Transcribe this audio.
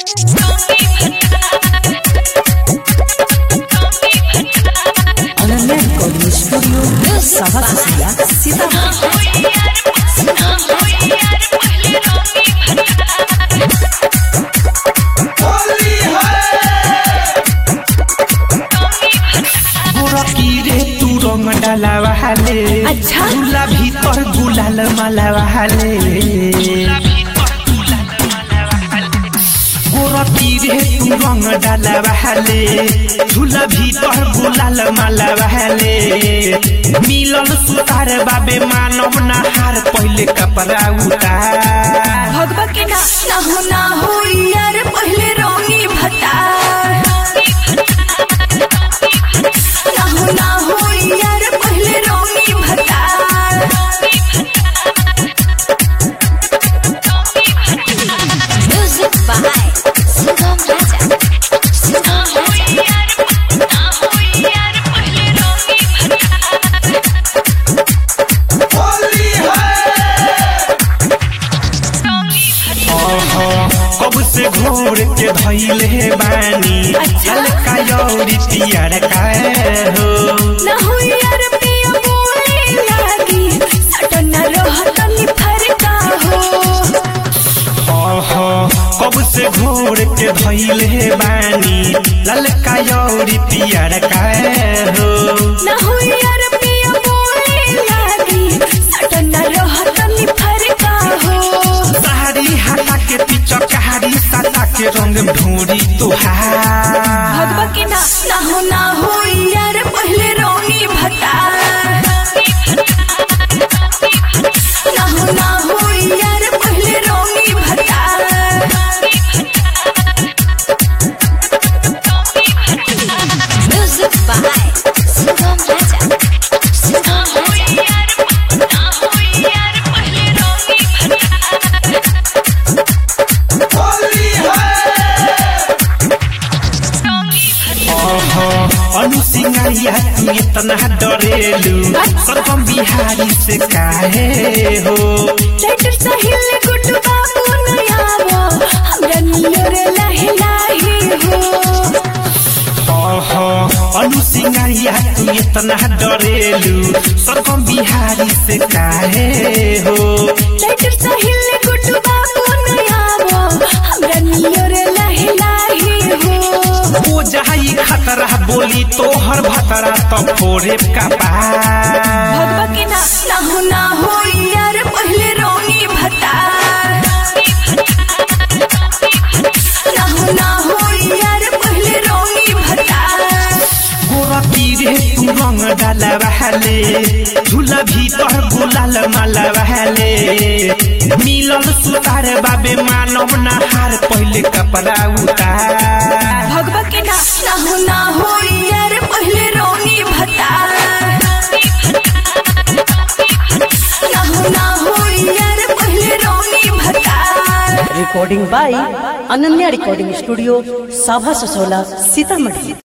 Ananya recording studio सभा सुसिया सीतामढ़ी गोरकी रे तू रंग डाला वाले अच्छा। झूला भीतर गुलाल माला वाले गोरकी रे तू रंग डाला वाले झूला भीतर गुलाल माला वाले मिलल सुतार बाबे मानव नहार पहले कपड़ा उतार भगवा के ना ना हो ना हो यार पहले रोनी भता ना हो ना हो यार पहले रोनी भता Music by Sugam Raja. Sugam Raja. ओहो, कब से घोर के धैले बानी अच्छा। हल्का यौरी पियर का हो ना हो यार पिया बोले लागी सटना रहतनी फरका हो ओहो, कब से घोर के धैले बानी ललका यौरी पियर का हो ना हो यार पिया बोले लागी सटना रहतनी फरका हो साड़ी हटा के पिचकारी सटा के रंग ढूंढी तुहार भगवा के ना ना हो ना हो यार पहले रोनी भता ना हो ना हो यार पहले रोनी भता Music by Sugam Raja. Sugam Raja. ओहो, अनुसिंगारिया तू इतना डरेलू सरगम बिहारी से काहे हो लाइटर साहिल गुड्डू बाबू नयावो हमरा नियर लाहे लाहे हो ओहो अनुसिंगारिया तू इतना डरेलू सरगम बिहारी से काहे हो लाइटर साहिल गुड्डू बाबू नयावो हमरा नियर लाहे लाहे हो हो जाई खतरा बोली तोहर भतरा तो फोरे का भगवा के ना ना हो ना हो यार पहले रोनी भता ना हो ना हो यार पहले रोनी भता गोरती रे तू रंग डाला बहले झूला भीतर गुलाल माला बहले मिलल सुतार बाबे मानव नहार पहले कपड़ा उतार भगवा के ना ना हो ना हो यार पहले रोनी भता ना हो ना हो यार पहले रोनी भता recording by Ananya recording studio साभा ससोला सीतामढ़ी